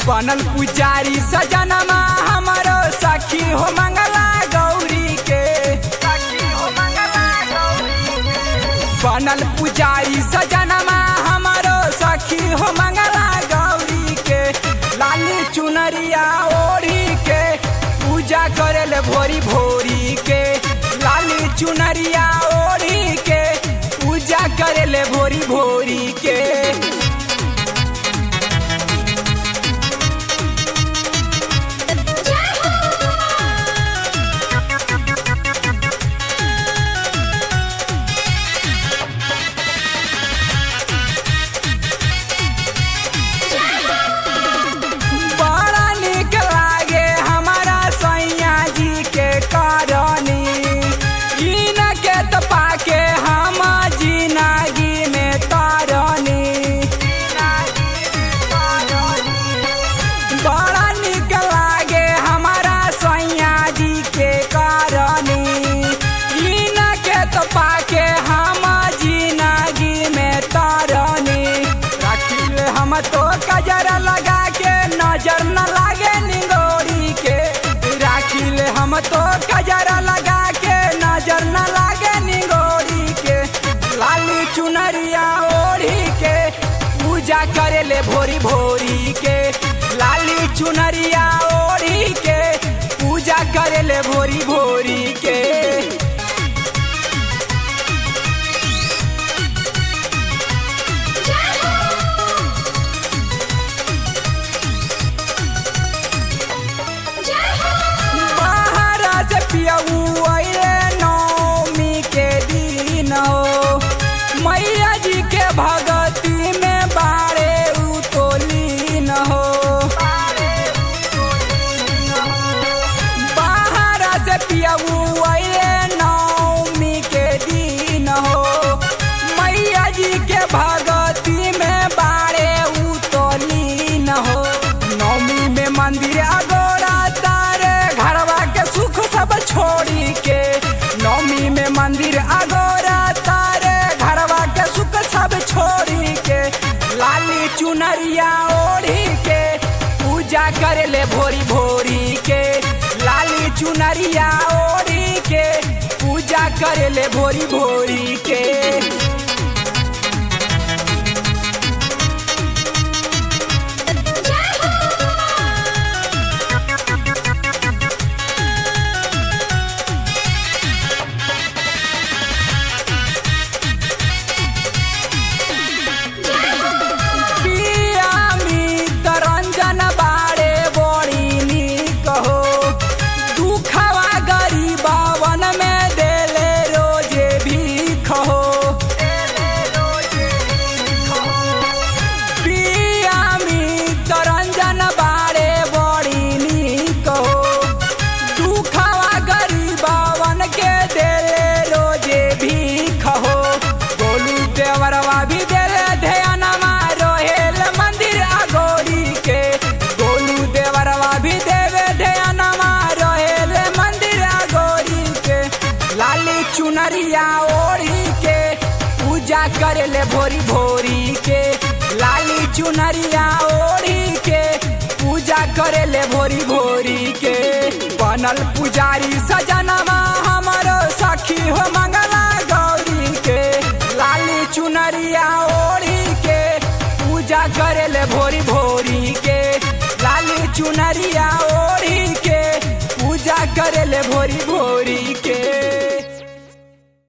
बनल पुजारी सजनमा हमारो सखी हो मंगला गौरी के बनल पुजारी सजनमा हमारो सखी हो मंगला गौरी के लाली चुनरिया ओढ़ी के पूजा करेल भोरी भोरी के लाली चुनरिया ओढ़ी के पूजा करेल भोरी भोरी के बड़ा निक लागे हमारा सैया जी के करनी इन के त पाके हम जिनागी में तरनी बड़ा निक लागे हमारा सैया जी के करनी इन के त पाके हम जिनागी में तरनी राखिल हम तो कजरा लगा के नजर न लागे निगोरी के राखिल हम तो कजरा लगा के नजर न लागे निगोरी के लाली चुनरिया ओढ़ी के पूजा करेले भोरी भोरी के लाली चुनरिया ओढ़ी के पूजा करेले भोरी भोरी के महाराज पियऊ अइले नौमी के दिन हो मैया जी के भगती में बारे उतोलीन हो महाराज पियऊ अइले नौमी के दिन हो मैया जी के भगती में बारे उतोलीन हो नौमी में मंदिर अगोरा तारे घरवा के सुख सब छोड़ी के नौमी में मंदिर अगोरा तारे घरवा के सुख सब छोड़ी के लाली चुनरिया ओढ़ी के पूजा करेले भोरी भोरी के लाली चुनरिया ओढ़ी के पूजा करेले भोरी भोरी के पिया मितरंजन बारे बड़ी नीक हो दुखवा गरीबावन में देले रोजे भीख हो पिया मितरंजन बारे बड़ी नीक हो दुखवा गरीबावन के देले रोजे भीख हो गोलू देवरवा भी देले ध्यानमा रोहेल मंदिर अगोरी के गोलू देवरवा भी देवे ध्यानमा रोहेल मंदिर अगोरी के लाली चुनरिया ओढ़ी के पूजा करेले भोरी भोरी के लाली चुनरिया ओढ़ी के पूजा करेले भोरी भोरी के बनल पुजारी सजनमा हमारो सखी हो मंगला गौरी के लाली चुनरिया ओढ़ी के पूजा करेले भोरी भोरी के लाली चुनरिया ओढ़ी के पूजा करेले भोरी भोरी